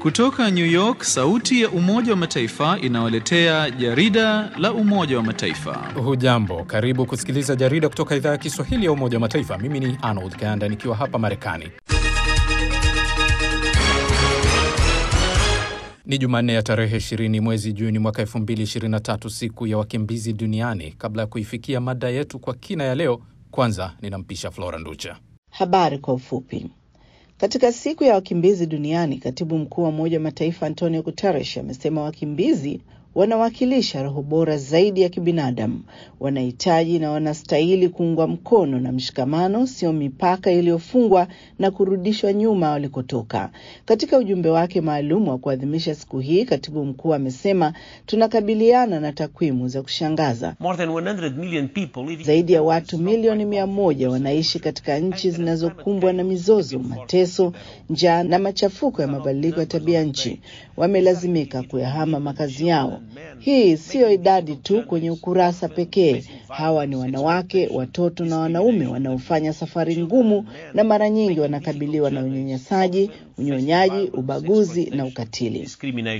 Kutoka New York, sauti ya Umoja wa Mataifa inawaletea jarida la Umoja wa Mataifa. Hujambo, karibu kusikiliza jarida kutoka idhaa ya Kiswahili ya Umoja wa Mataifa. Mimi ni Arnold Kanda nikiwa hapa Marekani. Ni Jumanne ya tarehe 20 mwezi Juni mwaka 2023, siku ya wakimbizi duniani. Kabla ya kuifikia mada yetu kwa kina ya leo, kwanza ninampisha Flora Nducha. Habari kwa ufupi. Katika siku ya wakimbizi duniani, katibu mkuu wa Umoja wa Mataifa Antonio Guterres amesema wakimbizi wanawakilisha roho bora zaidi ya kibinadamu, wanahitaji na wanastahili kuungwa mkono na mshikamano, sio mipaka iliyofungwa na kurudishwa nyuma walikotoka. Katika ujumbe wake maalum wa kuadhimisha siku hii, katibu mkuu amesema tunakabiliana na takwimu za kushangaza. Zaidi ya watu milioni mia moja wanaishi katika nchi zinazokumbwa na mizozo, mateso, njaa na machafuko ya mabadiliko ya tabia nchi. Wamelazimika kuyahama makazi yao. Hii siyo idadi tu kwenye ukurasa pekee. Hawa ni wanawake, watoto na wanaume wanaofanya safari ngumu na mara nyingi wanakabiliwa na unyanyasaji, unyonyaji, ubaguzi na ukatili.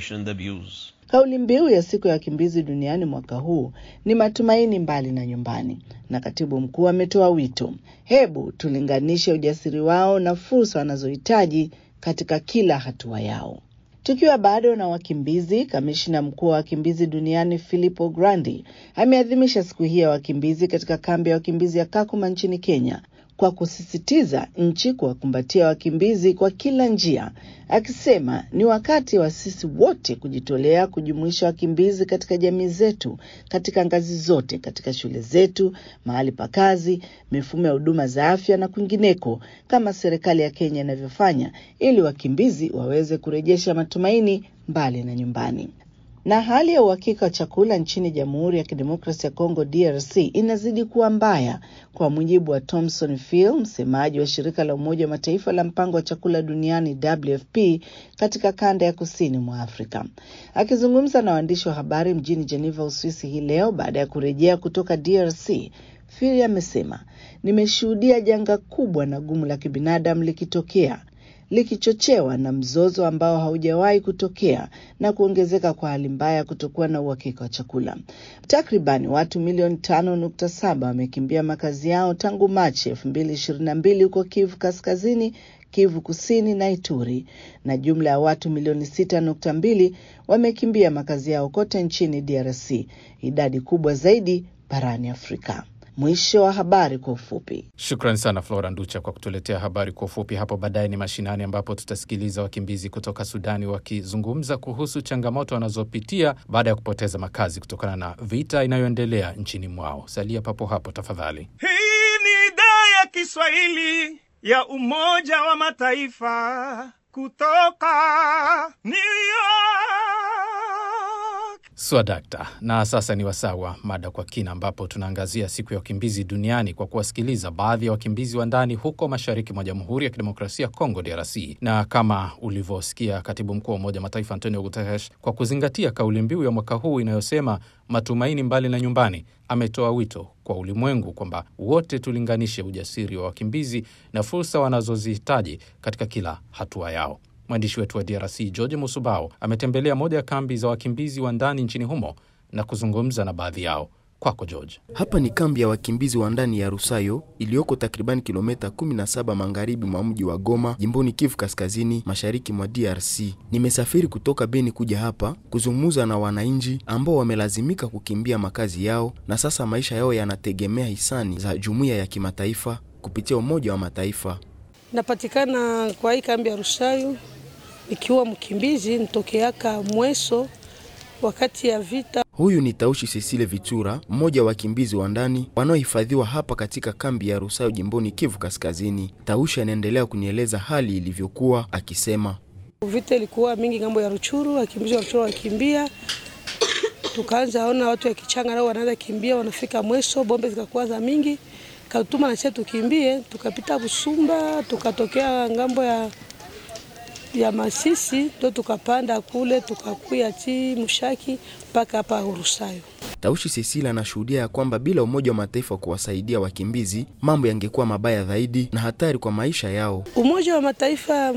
Kauli mbiu ya siku ya wakimbizi duniani mwaka huu ni matumaini mbali na nyumbani, na katibu mkuu ametoa wito, hebu tulinganishe ujasiri wao na fursa wanazohitaji katika kila hatua yao. Tukiwa bado na wakimbizi, kamishna mkuu wa wakimbizi duniani Filippo Grandi ameadhimisha siku hii ya wakimbizi katika kambi ya wakimbizi ya Kakuma nchini Kenya kwa kusisitiza nchi kuwakumbatia wakimbizi kwa kila njia, akisema ni wakati wa sisi wote kujitolea kujumuisha wakimbizi katika jamii zetu, katika ngazi zote, katika shule zetu, mahali pa kazi, mifumo ya huduma za afya na kwingineko, kama serikali ya Kenya inavyofanya, ili wakimbizi waweze kurejesha matumaini mbali na nyumbani na hali ya uhakika wa chakula nchini Jamhuri ya Kidemokrasia ya Kongo DRC inazidi kuwa mbaya, kwa mujibu wa Thomson Phil, msemaji wa shirika la Umoja wa Mataifa la mpango wa chakula duniani WFP katika kanda ya kusini mwa Afrika. Akizungumza na waandishi wa habari mjini Geneva, Uswisi hii leo baada ya kurejea kutoka DRC, Phil amesema, nimeshuhudia janga kubwa na gumu la kibinadamu likitokea likichochewa na mzozo ambao haujawahi kutokea na kuongezeka kwa hali mbaya ya kutokuwa na uhakika wa chakula. Takribani watu milioni tano nukta saba wamekimbia makazi yao tangu Machi elfu mbili ishirini na mbili huko Kivu Kaskazini, Kivu Kusini na Ituri, na jumla ya watu milioni sita nukta mbili wamekimbia makazi yao kote nchini DRC, idadi kubwa zaidi barani Afrika. Mwisho wa habari kwa ufupi. Shukran sana Flora Nducha kwa kutuletea habari kwa ufupi. Hapo baadaye ni mashinani, ambapo tutasikiliza wakimbizi kutoka Sudani wakizungumza kuhusu changamoto wanazopitia baada ya kupoteza makazi kutokana na vita inayoendelea nchini mwao. Salia papo hapo tafadhali. Hii ni idhaa ya Kiswahili ya Umoja wa Mataifa kutoka New York. Swadakta. Na sasa ni wasaa wa mada kwa kina, ambapo tunaangazia siku ya wakimbizi duniani kwa kuwasikiliza baadhi ya wakimbizi wa ndani huko mashariki mwa Jamhuri ya Kidemokrasia ya Kongo, DRC. Na kama ulivyosikia katibu mkuu wa Umoja wa Mataifa Antonio Guterres, kwa kuzingatia kauli mbiu ya mwaka huu inayosema matumaini mbali na nyumbani, ametoa wito kwa ulimwengu kwamba wote tulinganishe ujasiri wa wakimbizi na fursa wanazozihitaji katika kila hatua yao. Mwandishi wetu wa DRC George Musubao ametembelea moja ya kambi za wakimbizi wa ndani nchini humo na kuzungumza na baadhi yao. Kwako George. Hapa ni kambi ya wakimbizi wa ndani ya Rusayo iliyoko takriban kilomita 17 magharibi mwa mji wa Goma, jimboni Kivu Kaskazini, mashariki mwa DRC. Nimesafiri kutoka Beni kuja hapa kuzungumza na wananchi ambao wamelazimika kukimbia makazi yao na sasa maisha yao yanategemea hisani za jumuiya ya kimataifa kupitia Umoja wa Mataifa. Napatikana kwa hii kambi ya Rusayo nikiwa mkimbizi nitokeaka Mweso wakati ya vita. Huyu ni Taushi Cecile Vitura, mmoja wa wakimbizi wa ndani wanaohifadhiwa hapa katika kambi ya Rusayo jimboni Kivu Kaskazini. Taushi anaendelea kunieleza hali ilivyokuwa akisema, vita ilikuwa mingi ngambo ya Ruchuru, wakimbizi wa Ruchuru wakimbia, tukaanza ona watu ya kichanga nao wanaanza kimbia, wanafika Mweso, bombe zikakuwa za mingi, katuma na sisi tukimbie, tukapita Busumba, tukatokea ngambo ya ya Masisi ndo tukapanda kule tukakuya ti Mushaki mpaka hapa Rusayo. Taushi Cecilia anashuhudia ya kwamba bila Umoja wa Mataifa kuwasaidia wakimbizi mambo yangekuwa mabaya zaidi na hatari kwa maisha yao. Umoja wa Mataifa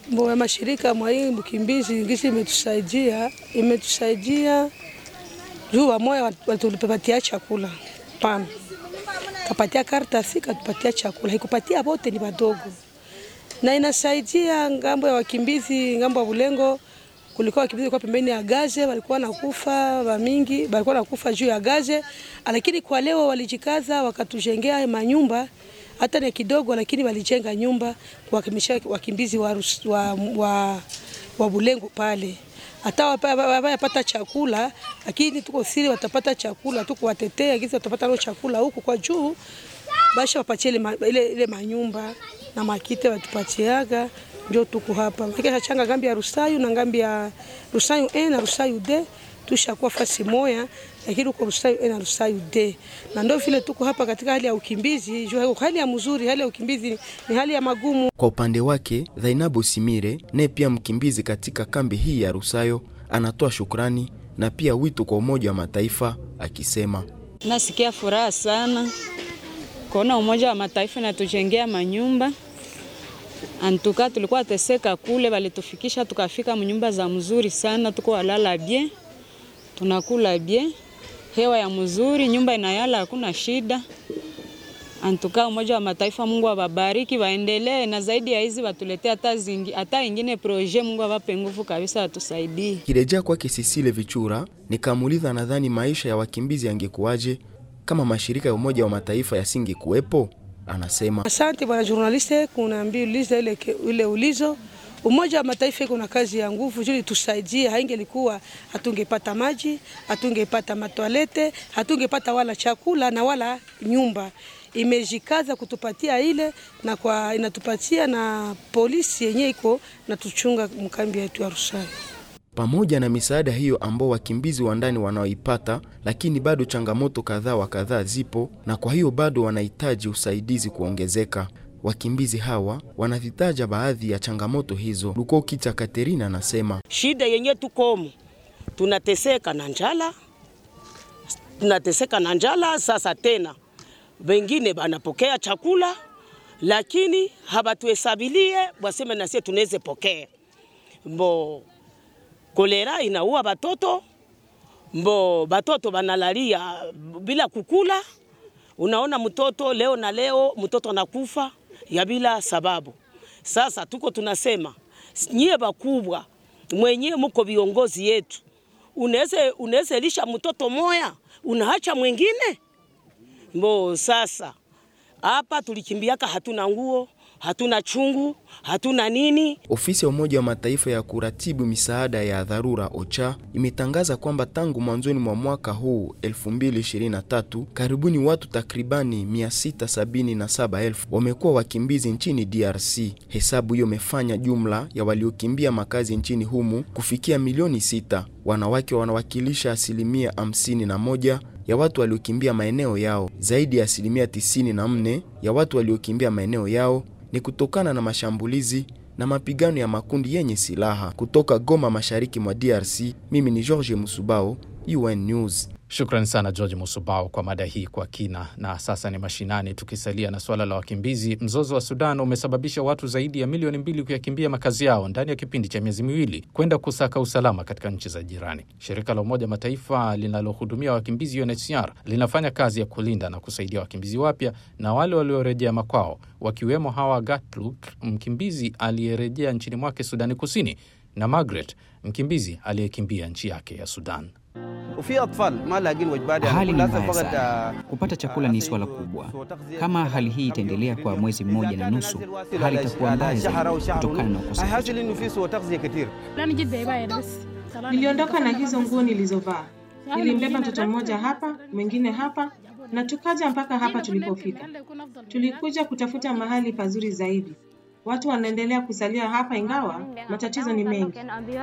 Mbo ya mashirika mwa hii mkimbizi ngisi imetusaidia imetusaidia juu wamoya watulipatia chakula pana kapatia karatasi katupatia chakula, haikupatia wote ni wadogo, na inasaidia ngambo ya wakimbizi, ngambo ya Bulengo kulikuwa wakimbizi kwa pembeni ya gaze, walikuwa nakufa wamingi, walikuwa nakufa juu ya gaze, lakini kwa leo walijikaza wakatujengea manyumba hata ni kidogo, lakini walijenga nyumba kuwakimisha wakimbizi wa, wa, wa, wa Bulengo pale hata wapata chakula, lakini tuko siri watapata chakula tu kuwatetea kisi watapata nao chakula huku kwa juu, basha wapatie ile, ile, ile manyumba na makite watupatiaga, ndio tuko hapa kika changa ngambi ya Rusayu na ngambi ya Rusayu A na Rusayu D tushakuwa fasi moya, lakini uko Rusayu A na Rusayu D, na ndio vile tuko hapa katika hali ya ukimbizi. Juu hali ya mzuri, hali ya ukimbizi ni hali ya magumu. Kwa upande wake, Zainabu Simire naye pia mkimbizi katika kambi hii ya Rusayo anatoa shukrani na pia wito kwa Umoja wa Mataifa akisema, nasikia furaha sana kuona Umoja wa Mataifa natujengea manyumba antuka, tulikuwa teseka kule, walitufikisha tukafika mnyumba za mzuri sana, tuko walala bien, tunakula bien, hewa ya mzuri, nyumba inayala, hakuna shida. Antuka Umoja wa Mataifa, Mungu awabariki, waendelee na zaidi ya hizi watuletee hata zingi, hata ingine proje. Mungu awape nguvu kabisa, watusaidie. Kirejea kwake Sisile Vichura, nikamuuliza nadhani maisha ya wakimbizi yangekuwaje kama mashirika ya Umoja wa Mataifa yasingekuwepo. Anasema, asante bwana journaliste, kunaambia uliza ile, ile ulizo Umoja wa Mataifa iko na kazi ya nguvu juu tusaidie. Haingelikuwa hatungepata maji, hatungepata matwalete, hatungepata wala chakula na wala nyumba. Imejikaza kutupatia ile na kwa inatupatia na polisi yenye iko na tuchunga mkambi yetu ya Rusayo. Pamoja na misaada hiyo ambao wakimbizi wa ndani wanaoipata, lakini bado changamoto kadhaa wa kadhaa zipo, na kwa hiyo bado wanahitaji usaidizi kuongezeka. Wakimbizi hawa wanavitaja baadhi ya changamoto hizo. Luko Kicha Katerina anasema shida yenye tukomo, tunateseka na njala, tunateseka na njala. Sasa tena wengine banapokea chakula, lakini habatuhesabilie waseme nasie tunaweze pokea. Mbo kolera inaua batoto, mbo batoto banalalia bila kukula. Unaona mtoto leo na leo mtoto anakufa ya bila sababu. Sasa tuko tunasema nyie bakubwa mwenye muko viongozi yetu, unaweza unaweza lisha mtoto moya unaacha mwingine mbo. Sasa hapa tulikimbiaka, hatuna nguo, hatuna chungu, hatuna nini. Ofisi ya Umoja wa Mataifa ya kuratibu misaada ya dharura OCHA imetangaza kwamba tangu mwanzoni mwa mwaka huu 2023 karibuni watu takribani 677,000 wamekuwa wakimbizi nchini DRC. Hesabu hiyo imefanya jumla ya waliokimbia makazi nchini humu kufikia milioni sita. Wanawake wanawakilisha asilimia 51 ya watu waliokimbia maeneo yao. Zaidi ya asilimia 94 ya watu waliokimbia maeneo yao ni kutokana na mashambulizi na mapigano ya makundi yenye silaha. Kutoka Goma, mashariki mwa DRC, mimi ni George Musubao, UN News. Shukran sana George Musubao kwa mada hii kwa kina. Na sasa ni mashinani, tukisalia na suala la wakimbizi. Mzozo wa Sudan umesababisha watu zaidi ya milioni mbili kuyakimbia makazi yao ndani ya kipindi cha miezi miwili kwenda kusaka usalama katika nchi za jirani. Shirika la Umoja Mataifa linalohudumia wakimbizi UNHCR linafanya kazi ya kulinda na kusaidia wakimbizi wapya na wale waliorejea makwao, wakiwemo Hawa Gatluk, mkimbizi aliyerejea nchini mwake Sudani Kusini, na Margaret, mkimbizi aliyekimbia nchi yake ya Sudan. Hali ni mbaya sana. Kupata chakula ni swala kubwa. Kama hali hii itaendelea kwa mwezi mmoja na nusu, hali itakuwa mbaya zaidi kutokana na ukosefu. Niliondoka na hizo nguo nilizovaa. Nilimbeba mtoto mmoja hapa, mwingine hapa, na tukaja mpaka hapa tulipofika. Tulikuja kutafuta mahali pazuri zaidi. Watu wanaendelea kusalia hapa, ingawa matatizo ni mengi.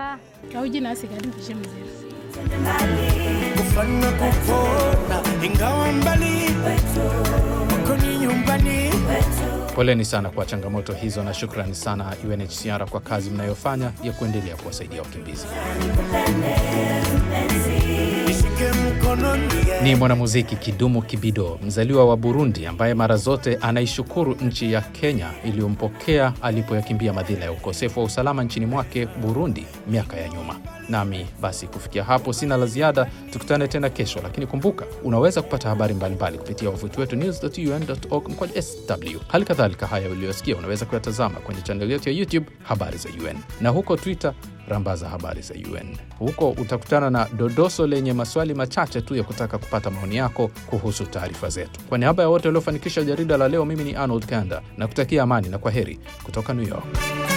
kufanya kupona ingawa mbali uko ni nyumbani. Poleni sana kwa changamoto hizo na shukrani sana UNHCR kwa kazi mnayofanya ya kuendelea kuwasaidia wakimbizi. Nishike mkono Ni mwanamuziki Kidumu Kibido, mzaliwa wa Burundi, ambaye mara zote anaishukuru nchi ya Kenya iliyompokea alipoyakimbia madhila ya ukosefu wa usalama nchini mwake Burundi miaka ya nyuma. Nami basi kufikia hapo sina la ziada, tukutane tena kesho, lakini kumbuka unaweza kupata habari mbalimbali kupitia wavuti wetu news.un.org mkwaju sw. Hali kadhalika haya uliyosikia unaweza kuyatazama kwenye chaneli yetu ya YouTube habari za UN na huko Twitter rambaza habari za UN. Huko utakutana na dodoso lenye maswali machache tu ya kutaka kupata maoni yako kuhusu taarifa zetu. Kwa niaba ya wote waliofanikisha jarida la leo, mimi ni Arnold Kanda na kutakia amani na kwa heri kutoka New York.